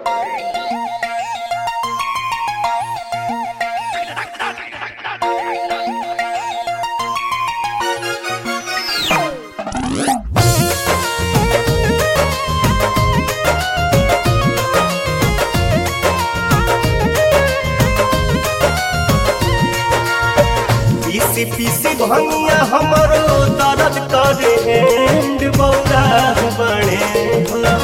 पीसी पीसी भंगिया हमरो दर्द करे एंड बौरा बने हो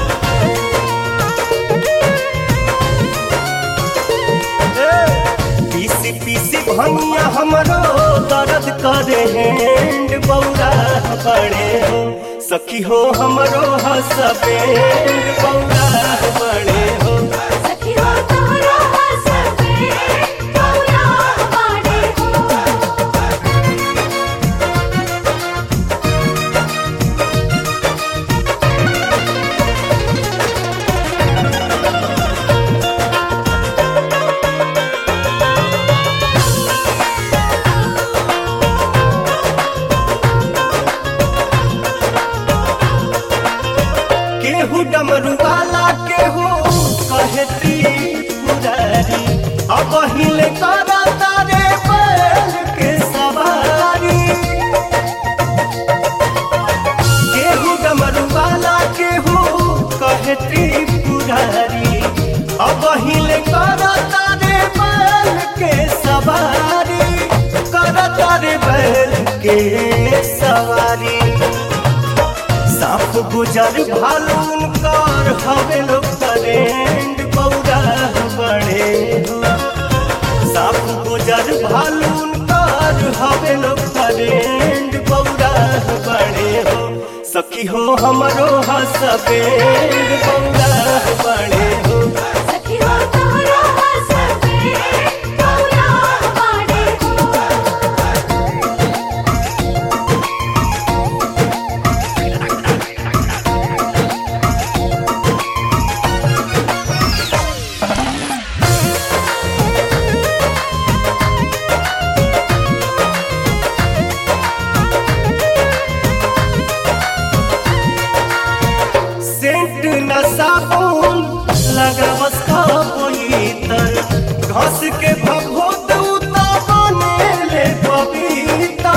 पीसी पीसी भंगिया हमरो दर्द करे एंड बौरा बने हो सखी हो हमरो हसबेंड बौरा बने हो सखी हो तोरा हसबे कौला बाड़े हो केहू डमरू वाला केहू कहती पुरारी अब हिले करा तारे बैल के सवारी केहू डमरू वाला केहू कहती पुरारी अब हिले करा तारे बैल के सवारी करा तारे बैल के सवारी साफ गुजर भालून कर हवे लोग करेंड बौरा बड़े हो साफ गुजर भालून कर हवे लोग करेंड बौरा बड़े हो सखी हो हमरो हसबेंड बौरा बड़े हो सखी हो तोरा हसबे कौला बाड़े हो सेंट न साबुन लगावस तर घस के भभूत उता बने ले पवित्र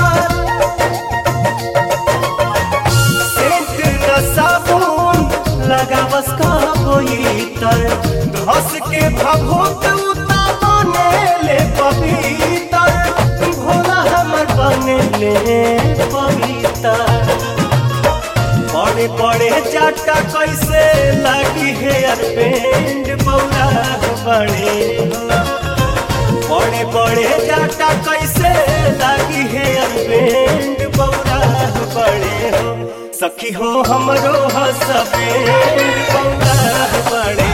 सेंट न साबुन लगावस तर घस के भभूत उता बने ले पवित्र भोला हमर बने ले पवित्र बड़े बड़े चाटा कैसे लगी हेयर बैंड बौरा बड़े हो बड़े बड़े चाटा कैसे लगी हेयर बैंड बौरा बड़े हो सखी हो हमरो हसबेंड बौरा बड़े